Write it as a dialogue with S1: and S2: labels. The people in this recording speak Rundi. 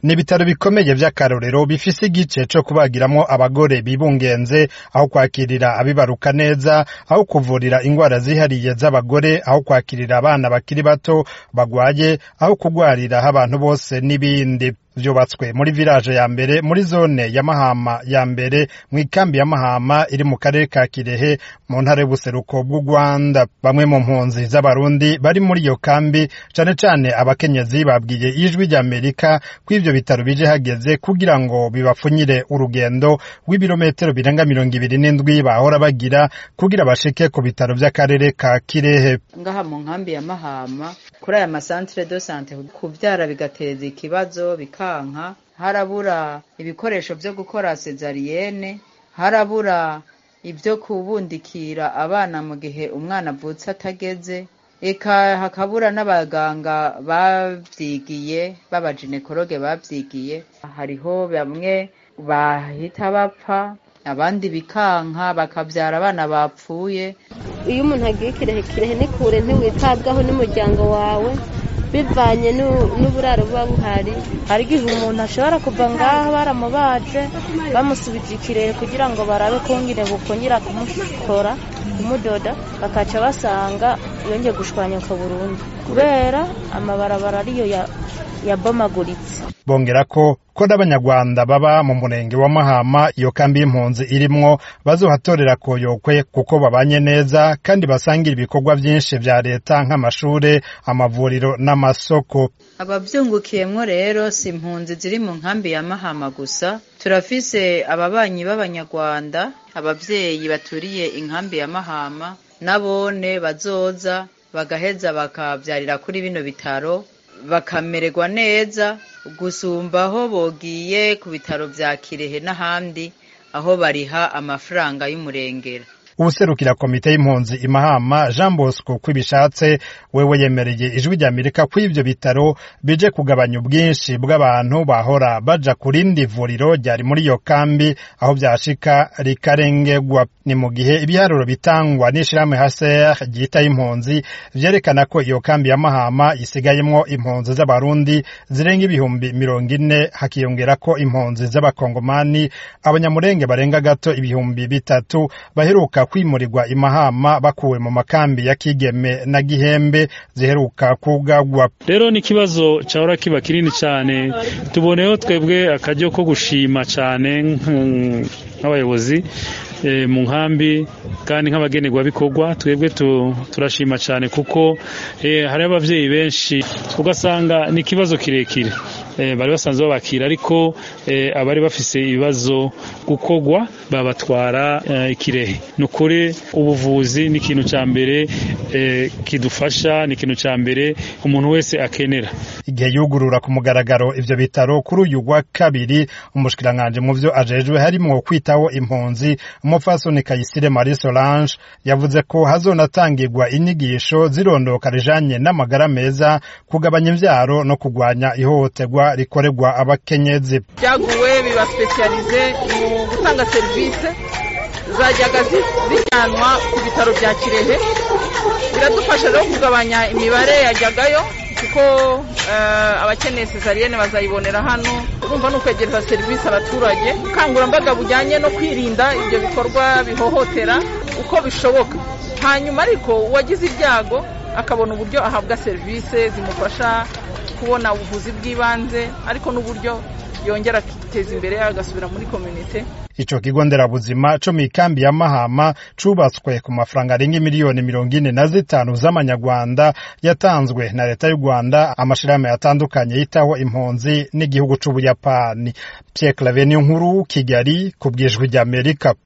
S1: ni ibitaro bikomeye vy'akarorero bifise igice co kubagiramwo abagore bibungenze aho kwakirira abibaruka neza aho kuvurira ingwara zihariye z'abagore aho kwakirira abana bakiri bato bagwaye aho kugwariraho abantu bose n'ibindi vyubatswe muri village ya mbere muri zone ya Mahama ya mbere mu ikambi ya Mahama iri mu karere ka Kirehe mu ntara y'ubuseruko bw'u Rwanda bamwe mu mpunzi z'abarundi bari muri iyo kambi cane cane abakenyezi babwiye ijwi rya Amerika ko ivyo bitaro bije hageze kugira ngo bibapfunyire urugendo rw'ibirometero birenga mirongo ibiri n'indwi bahora bagira kugira bashike ku bitaro vy'akarere ka Kirehe
S2: ngaha mu nkambi ya Mahama kuri aya masantere de sante kuvyara bigateza ikibazo bikanka harabura ibikoresho vyo gukora sezariyene harabura ibyo kubundikira abana mu gihe umwana avutse atageze eka hakabura n'abaganga bavyigiye b'abaginekologe bavyigiye hariho bamwe bahita bapfa abandi bikanka bakavyara abana bapfuye
S3: iyo umuntu agiye kirehe kirehe ni kure ntiwitabwaho n'umuryango wawe bivanye n'uburaro buba buhari
S4: hari igihe umuntu ashobora kuva ngaho baramubaje bamusubije ikirehe kugira ngo barabe kongere bukongera kumukora kumudoda bakaca basanga yongeye gushwanyuka burundu kubera amabarabara ariyo yabomaguritse
S1: bongera ko ko n'abanyarwanda baba mu murenge wa Mahama iyo kambi y'impunzi irimwo bazohatorera koyokwe kuko babanye neza kandi basangira ibikorwa vyinshi vya leta nk'amashure amavuriro n'amasoko
S2: abavyungukiyemwo rero si impunzi ziri mu nkambi ya Mahama gusa turafise ababanyi b'abanyarwanda abavyeyi baturiye inkambi ya Mahama nabone bazoza bagaheza bakavyarira kuri bino bitaro bakamererwa neza gusumba aho bogiye ku bitaro vya Kirehe n'ahandi aho bariha amafaranga y'umurengera
S1: uwuserukira komite y'impunzi imahama jean bosco kwibishatse wewe yemereye ijwi rya amerika ko ivyo bitaro bije kugabanya ubwinshi bw'abantu bahora baja ku rindi vuriro ryari muri iyo kambi aho vyashika rikarengerwa ni mu gihe ibiharuro bitangwa n'ishirahamwe hcr ryitaye impunzi vyerekana ko iyo kambi ya mahama isigayemwo impunzi z'abarundi zirenga ibihumbi mirongo ine hakiyongerako impunzi z'abakongomani abanyamurenge barenga gato ibihumbi bitatu baheruka kwimurirwa imahama bakuwe mu makambi ya kigeme na gihembe ziheruka kugagwa
S5: rero ni ikibazo cyahora kiba kinini cyane tuboneyeho twebwe akaryo ko gushima cyane nk'abayobozi mu nkambi kandi nk'abagenerwabikorwa twebwe turashima cyane kuko hari ababyeyi benshi ugasanga ni ikibazo kirekire bari basanzwe babakira ariko abari bafise ibibazo gukorwa babatwara ikirehe ni ukuri ubuvuzi ni ikintu cya mbere kidufasha ni ikintu cya mbere umuntu wese akenera
S1: igihe yugurura ku mugaragaro ivyo bitaro kuri uyu wa kabiri umushikiranganji mu vyo ajejwe harimwo kwitaho impunzi umupfasoni kayisire marie solange yavuze ko hazonatangirwa inyigisho zirondoka rijanye n'amagara meza kugabanya imvyaro no kugwanya ihohoterwa rikorerwa abakenyezi
S6: byaguwe biba specialize mu gutanga serivisi zajyaga zijyanwa ku bitaro bya kirehe biradufasha rero kugabanya imibare yajyagayo kuko abakeneye sezariyene bazayibonera hano urumva ni ukwegereza serivisi abaturage ubukangurambaga bujyanye no kwirinda ibyo bikorwa bihohotera uko bishoboka hanyuma ariko uwagize ibyago akabona uburyo ahabwa serivisi zimufasha kubona ubuvuzi bw'ibanze ariko n'uburyo yongera akiteza imbere agasubira muri kominite
S1: ico kigo nderabuzima co mw'ikambi ya mahama cubatswe ku mafaranga arenga miliyoni mirongo ine na zitanu z'amanyarwanda yatanzwe na leta y'u rwanda amashirahamwe atandukanye yitaho impunzi n'igihugu c'ubuyapani pierre clave nkuru kigali ku bwijwi ry'amerika